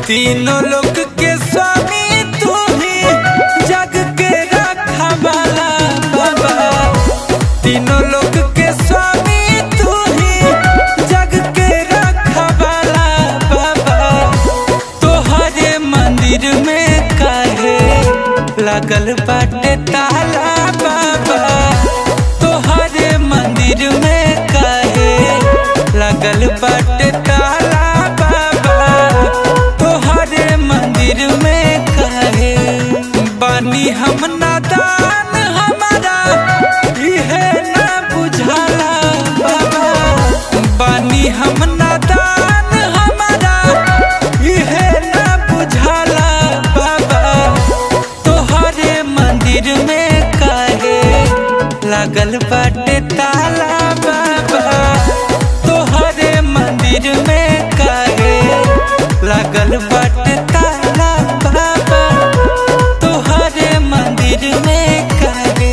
तीनों लोक के स्वामी तू ही जग के रखा वाला बाबा तीनों लोक के स्वामी तू ही जग के रखा वाला बाबा तोहरे मंदिर में काहे लगल बाटे ताला बाबा तोहरे मंदिर में काहे लगल बाटे ताला बाबा तोहरे मंदिर में काहे बानी हम नादान हमारा इहे ना बुझाला बाबा बानी हम नादान हमारा इहे ना बुझाला बाबा तोहरे मंदिर में काहे लागल बाटे ताला बाबा तोहरे मंदिर में काहे लागल बाटे ताला बाबा तोहरे मंदिर में काहे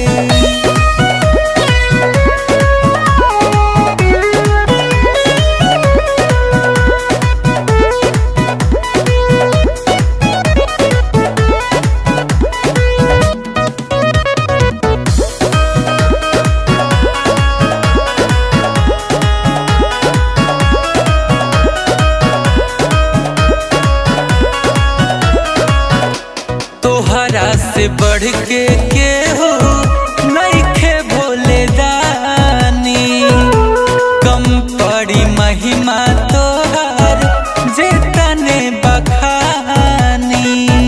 तोहरा से बढ़ के केहू नइखे भोले दानी कम पड़ी महिमा तोहर जे तने बखानी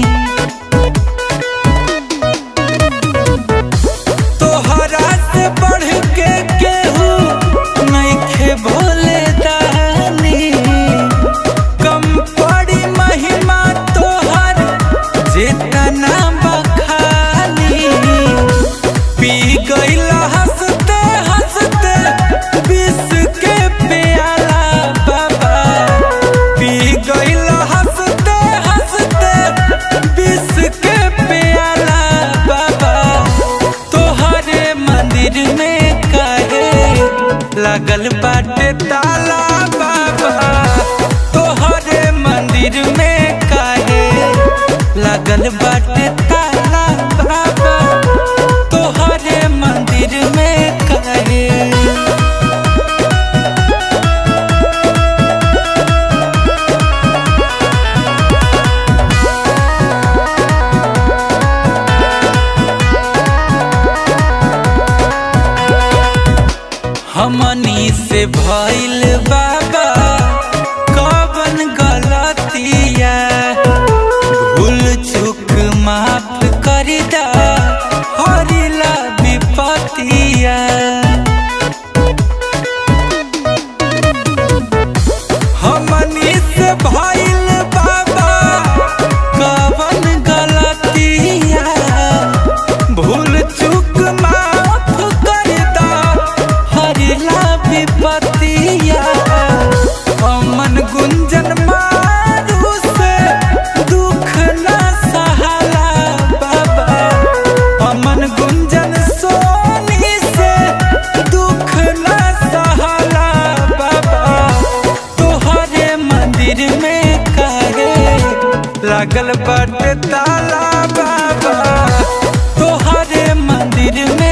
तोहरा से बढ़ के केहू नइखे भोले दानी कम पड़ी महिमा तोहर जितना बखानी पी गईल हंसते हंसते विष के प्याला बाबा पी गईल हंसते हंसते विष के प्याला बाबा तोहरे मंदिर में काहे लगल बाटे ताला बाबा तोहरे मंदिर में काहे लगल बाटे ताला बाबा तोहरे मंदिर में काहे हमनी से भइल बाबा कवन गलतिया भूल चूक माफ कर दा हरिला विपतिया हमनी से भइल बाबा कवन गलतिया भूल चूक माफ कर दा हरिला विपतिया अमन गुंजन मारू से दुख न सहाला बाबा अमन गुंजन सोनी से दुख न सहाला बाबा तोहरे मंदिर में काहे लागल बाटे ताला बाबा तोहरे मंदिर में